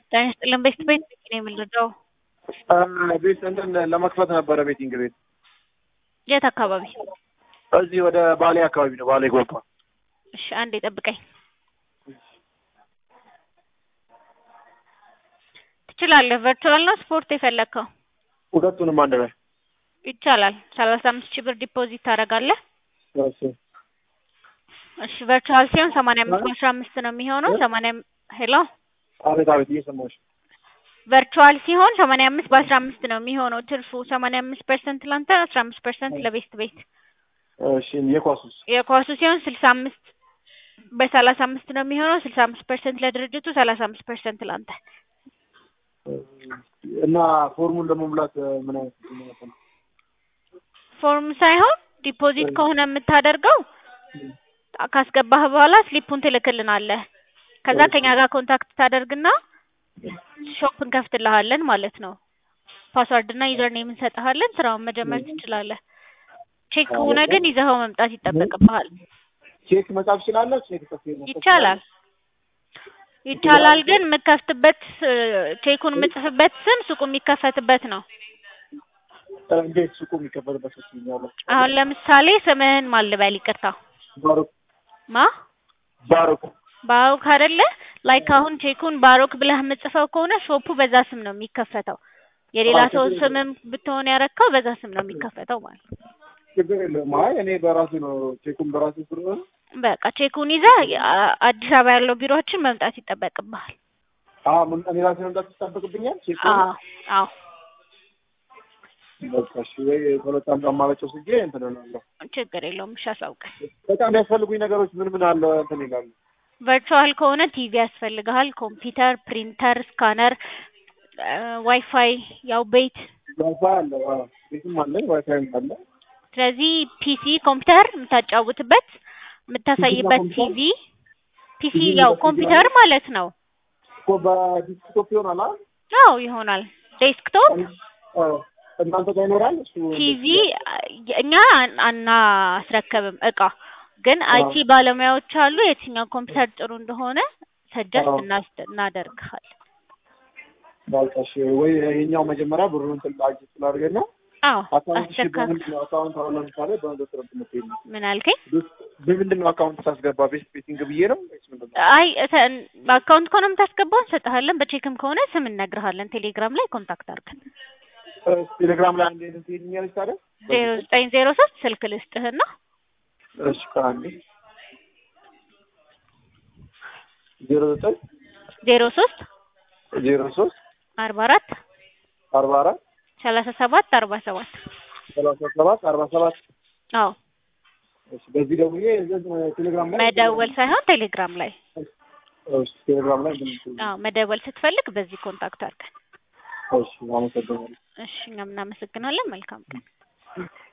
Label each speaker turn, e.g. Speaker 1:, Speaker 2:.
Speaker 1: ጤና ይስጥልን ቤት ቤት ነው የምንረዳው?
Speaker 2: ቤት እንትን ለመክፈት ነበረ ቤቲንግ ቤት
Speaker 1: የት አካባቢ?
Speaker 2: እዚህ ወደ ባሌ አካባቢ ነው። ባሌ ጎባ።
Speaker 1: እሺ አንዴ ጠብቀኝ። ትችላለህ። ቨርቹዋል ነው ስፖርት የፈለግከው?
Speaker 2: ሁለቱንም አንድ ላይ
Speaker 1: ይቻላል። ሰላሳ አምስት ሺህ ብር ዲፖዚት ታደርጋለህ።
Speaker 2: እሺ
Speaker 1: እሺ ቨርቹዋል ሲሆን ሰማንያ አምስት በአስራ አምስት ነው የሚሆነው። ሰማንያ ሄሎ
Speaker 2: አቤት አቤት፣ እየሰማሁሽ
Speaker 1: ቨርቹዋል ሲሆን ሰማንያ አምስት በአስራ አምስት ነው የሚሆነው ትርፉ። ሰማንያ አምስት ፐርሰንት ላንተ፣ አስራ አምስት ፐርሰንት ለቤስት ቤት።
Speaker 2: እሺ የኳሱስ
Speaker 1: የኳሱ ሲሆን ስልሳ አምስት በሰላሳ አምስት ነው የሚሆነው። ስልሳ አምስት ፐርሰንት ለድርጅቱ፣ ሰላሳ አምስት ፐርሰንት ላንተ።
Speaker 2: እና ፎርሙን ለመሙላት ምን አይነት ማለት ነው?
Speaker 1: ፎርም ሳይሆን ዲፖዚት ከሆነ የምታደርገው ካስገባህ በኋላ ስሊፑን ትልክልናለህ። ከዛ ከኛ ጋር ኮንታክት ታደርግና ሾፕ እንከፍትልሃለን ማለት ነው። ፓስዋርድ እና ዩዘር ኔም እንሰጥሃለን። ስራውን መጀመር ትችላለህ። ቼክ ከሆነ ግን ይዘኸው መምጣት ይጠበቅብሃል።
Speaker 2: ቼክ መጻፍ ትችላለህ? ቼክ ጽፌ ነው
Speaker 1: ይቻላል ይቻላል። ግን የምከፍትበት ቼኩን የምጽፍበት ስም ሱቁ የሚከፈትበት ነው።
Speaker 2: እንዴት ሱቁ የሚከፈትበት ነው?
Speaker 1: አሁን ለምሳሌ ስምህን ማን ልበል? ይቅርታ
Speaker 2: ባሮክ
Speaker 1: ማ
Speaker 2: ባሮክ
Speaker 1: ባሮክ አይደለ? ላይክ አሁን ቼኩን ባሮክ ብለህ የምጽፈው ከሆነ ሾፑ በዛ ስም ነው የሚከፈተው። የሌላ ሰው ስምም ብትሆን ያረካው በዛ ስም ነው የሚከፈተው ማለት ነው።
Speaker 2: ችግር የለውም። አይ እኔ በራሴ ነው ቼኩን በራሴ ስለሆነ
Speaker 1: በቃ ቼኩን ይዘህ አ- አዲስ አበባ ያለው ቢሮችን መምጣት ይጠበቅብሃል።
Speaker 2: አዎ ምን እኔ ራሴ መምጣት ይጠበቅብኛል። ቼክ
Speaker 1: አዎ አዎ
Speaker 2: በቃ እሺ፣ ወይ ሁለት አንድ አማራጭ ወስጄ እንትን እላለሁ።
Speaker 1: ችግር የለውም። እሺ አሳውቀን።
Speaker 2: በጣም የሚያስፈልጉኝ ነገሮች ምን ምን አለ እንትን ይላሉ።
Speaker 1: ቨርቹዋል ከሆነ ቲቪ ያስፈልግሃል፣ ኮምፒውተር፣ ፕሪንተር፣ ስካነር፣ ዋይፋይ ያው ቤት
Speaker 2: ዋይፋይ አለ፣ አዎ ቤትም አለ፣ ዋይፋይም አለ።
Speaker 1: ስለዚህ ፒሲ ኮምፒውተር የምታጫውትበት የምታሳይበት
Speaker 2: ፒሲ እና
Speaker 1: ቲቪ ፒሲ
Speaker 2: ቲቪ
Speaker 1: ያው
Speaker 2: እና
Speaker 1: ኮምፒውተር ማለት ነው።
Speaker 2: እኮ በዲስክቶፕ ይሆናል አይደል?
Speaker 1: አዎ ይሆናል። ዴስክቶፕ
Speaker 2: አዎ እናንተ ጋር ይኖራል እሱ።
Speaker 1: ቲቪ እኛ አን- አናስረከብም እቃ ግን አይቲ ባለሙያዎች አሉ። የትኛው ኮምፒውተር ጥሩ እንደሆነ ሰጀስት
Speaker 2: አዎ።
Speaker 1: እናስ- እናደርግሃል።
Speaker 2: በቃ እሺ፣ ወይ የኛው መጀመሪያ ብሩን እንትን ላጅ ስላደርገና
Speaker 1: አዎ
Speaker 2: አካውንት ሺ
Speaker 1: አስረካብ።
Speaker 2: በምንድን ነው አካውንት አሁን ለምሳሌ በሁለት ረብ ምትሄድ ነው
Speaker 1: ምን አልከኝ?
Speaker 2: በምንድን ነው አካውንት ታስገባ ቤት ቤቲንግ ብዬ ነው ወይስ ምንድን ነው?
Speaker 1: አይ እተ- በአካውንት ከሆነ የምታስገባው እንሰጥሃለን። በቼክም ከሆነ ስም እነግርሃለን። ቴሌግራም ላይ ኮንታክት አድርገን
Speaker 2: እ፣ ቴሌግራም ላይ አንዴ እንትን ትሄድኛለች ታዲያ?
Speaker 1: ዜሮ ዘጠኝ ዜሮ ሶስት ስልክ ልስጥህና
Speaker 2: እሺ ከአንዴ ዜሮ ዘጠኝ
Speaker 1: ዜሮ ሶስት
Speaker 2: ዜሮ ሶስት
Speaker 1: አርባ አራት
Speaker 2: አርባ አራት
Speaker 1: ሰላሳ ሰባት አርባ ሰባት
Speaker 2: ሰላሳ ሰባት አርባ ሰባት
Speaker 1: አዎ
Speaker 2: እሺ በዚህ ደውዬ እዚህ ቴሌግራም ላይ
Speaker 1: መደወል ሳይሆን ቴሌግራም ላይ
Speaker 2: እሺ ቴሌግራም ላይ እንትን
Speaker 1: አዎ መደወል ስትፈልግ በዚህ ኮንታክት አድርገን
Speaker 2: እሺ አመሰግናለሁ
Speaker 1: እሺ እኛም እናመሰግናለን መልካም ቀን